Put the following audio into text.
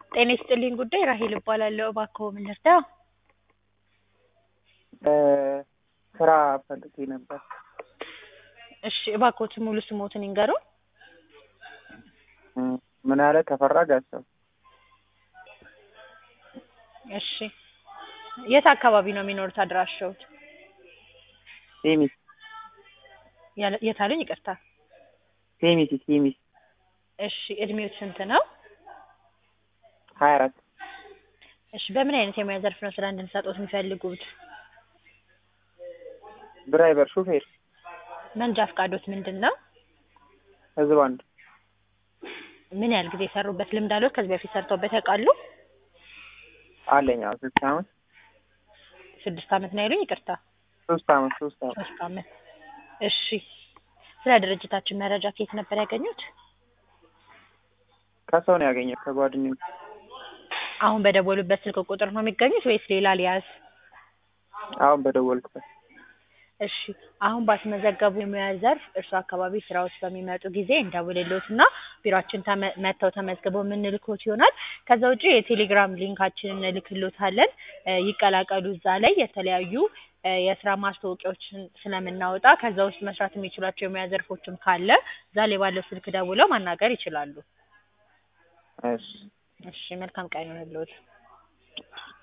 ጤና ይስጥልኝ ጉዳይ ራሄል እባላለሁ። እባክዎ ምን ልርዳ? ስራ ፈልጌ ነበር። እሺ እባክዎትን ሙሉ ስሞትን ይንገሩን? እም፣ ምን አለ ተፈራ ጋሻው። እሺ የት አካባቢ ነው የሚኖሩት አድራሻዎት? ሴሚስ ያለ- የት አሉኝ? ይቅርታ። ሴሚስ ሴሚስ እሺ እድሜዎት ስንት ነው? ሀያ አራት እሺ በምን አይነት የሙያ ዘርፍ ነው ስራ እንድንሰጥዎት የሚፈልጉት? ድራይቨር ሹፌር መንጃ ፈቃዶት ምንድን ነው? ህዝብ አንድ ምን ያህል ጊዜ የሰሩበት ልምድ አለዎት? ከዚህ በፊት ሰርተውበት ያውቃሉ? አለኝ። አዎ ስድስት አመት ስድስት አመት ነው ያሉኝ? ይቅርታ ሶስት አመት ሶስት አመት ሶስት አመት። እሺ ስለ ድርጅታችን መረጃ ከየት ነበር ያገኙት? ከሰው ነው ያገኘው ከጓደኞች። አሁን በደወሉበት ስልክ ቁጥር ነው የሚገኙት ወይስ ሌላ ሊያዝ? አሁን በደወልኩበት እሺ አሁን ባስመዘገቡ የሙያ ዘርፍ እርሱ አካባቢ ስራዎች በሚመጡ ጊዜ እንደውልልዎትና ቢሮአችን ተመ- መጥተው ተመዝግበው የምንልክዎት ይሆናል። ከዛ ውጪ የቴሌግራም ሊንካችንን እንልክልዎታለን። እ ይቀላቀሉ። እዛ ላይ የተለያዩ እ የስራ ማስታወቂያዎችን ስለምናወጣ ከዛ ውስጥ መስራት የሚችሏቸው የሙያ ዘርፎችም ካለ እዛ ላይ ባለው ስልክ ደውለው ማናገር ይችላሉ። እሺ እሺ መልካም ቀን ይሁንልዎት።